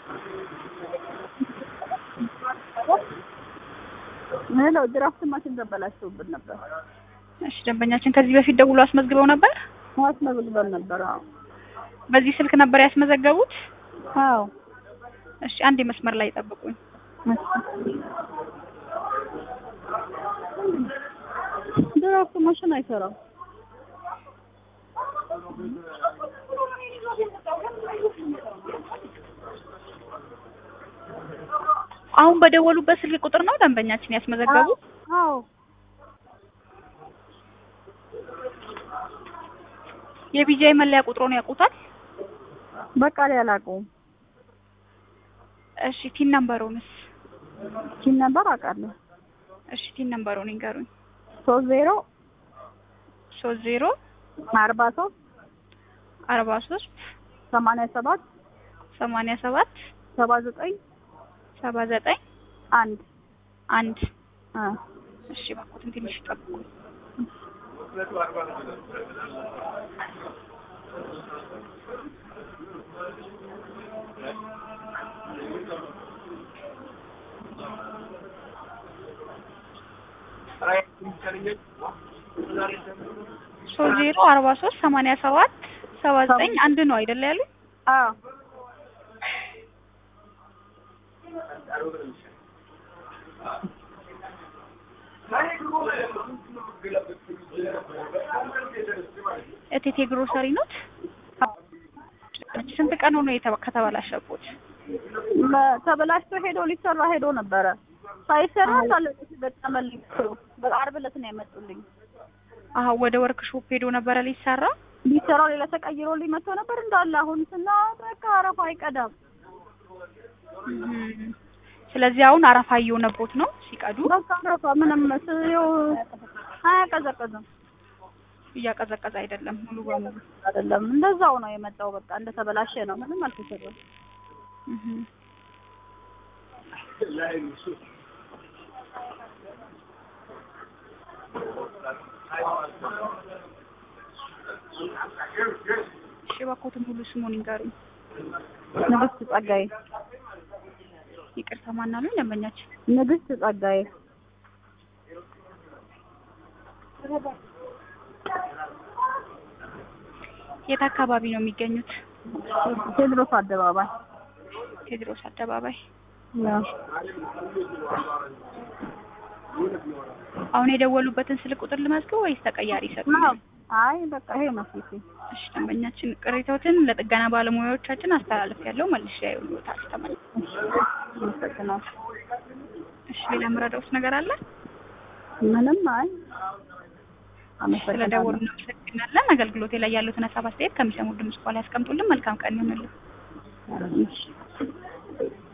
ሄሎ ድራፍት ማሽን ተበላሽቶብን ነበር። እሺ ደንበኛችን ከዚህ በፊት ደውሎ አስመዝግበው ነበር? አስመዝግበን ነበር። አዎ በዚህ ስልክ ነበር ያስመዘገቡት? አዎ እሺ አንድ መስመር ላይ ጠብቁኝ። ድራፍት ማሽን አይሰራም። አሁን በደወሉበት ስልክ ቁጥር ነው ደንበኛችን ያስመዘገቡት? አዎ የቢጂአይ መለያ ቁጥሩን ያውቁታል? በቃ ላይ አላውቀውም። እሺ ቲን ነምበሩንስ? ኪን ነበር አውቃለሁ። እሺ ቲን ነምበሩን ይንገሩኝ። ሶስት ዜሮ ሶስት ዜሮ አርባ ሶስት አርባ ሶስት ሰማንያ ሰባት ሰማንያ ሰባት ሰባ ዘጠኝ ሰባ ዘጠኝ አንድ አንድ አ እሺ እባክዎትን ትንሽ ጠብቁ። ሶስት ዜሮ አርባ ሶስት ሰማንያ ሰባት ሰባ ዘጠኝ አንድ ነው አይደለ ያሉኝ? አዎ እቴቴ ግሮሰሪ ኖት? ስንት ቀን ሆኖ የተባ- ከተበላሸቦት? መ- ተበላሽቶ ሄዶ ሊሰራ ሄዶ ነበረ ሳይሰራ ሳለ ገጠመልኝ። በአርብ ዕለት ነው ያመጡልኝ። አሀ ወደ ወርክ ሾፕ ሄዶ ነበረ ሊሰራ? ሊሰራው ሌላ ተቀይሮልኝ መጥቶ ነበር እንዳለ አሁን ስና በቃ አረፋ አይቀዳም። እም። ስለዚህ አሁን አረፋ እየሆነቦት ነው ሲቀዱ? በቃ አረፋ ምንም ስየው አያቀዘቅዝም እያቀዘቀዘ አይደለም ሙሉ በሙሉ። አይደለም እንደዛው ነው የመጣው። በቃ እንደተበላሸ ነው። ምንም አልተሰራም። እም። እሺ እባክዎትን ሙሉ ስሙን ይንገሩኝ። ንግስት ጸጋዬ ይቅርታ ማን አሉኝ ደንበኛችን? ንግስት ጸጋዬ የት አካባቢ ነው የሚገኙት? ቴድሮስ አደባባይ ቴዎድሮስ አደባባይ። ያው አሁን የደወሉበትን ስልክ ቁጥር ልመዝግብ ወይስ ተቀያሪ ይሰጡኛል? አይ በቃ ይሄ ነው ፊቴ። እሺ ደንበኛችን ቅሬታዎትን ለጥገና ባለሙያዎቻችን አስተላለፍ ያለው መልሼ ያዩልዎታል። ተመልሰው አመሰግናለሁ። እሺ ሌላ የምረዳዎት ነገር አለ? ምንም አይ ስለደወሉ አመሰግናለሁ። እናመሰግናለን። አገልግሎቴ ላይ ያሉትን ሀሳብ አስተያየት ከሚሰሙት ድምጽ በኋላ ያስቀምጡልን። መልካም ቀን ይሁንልን። እሺ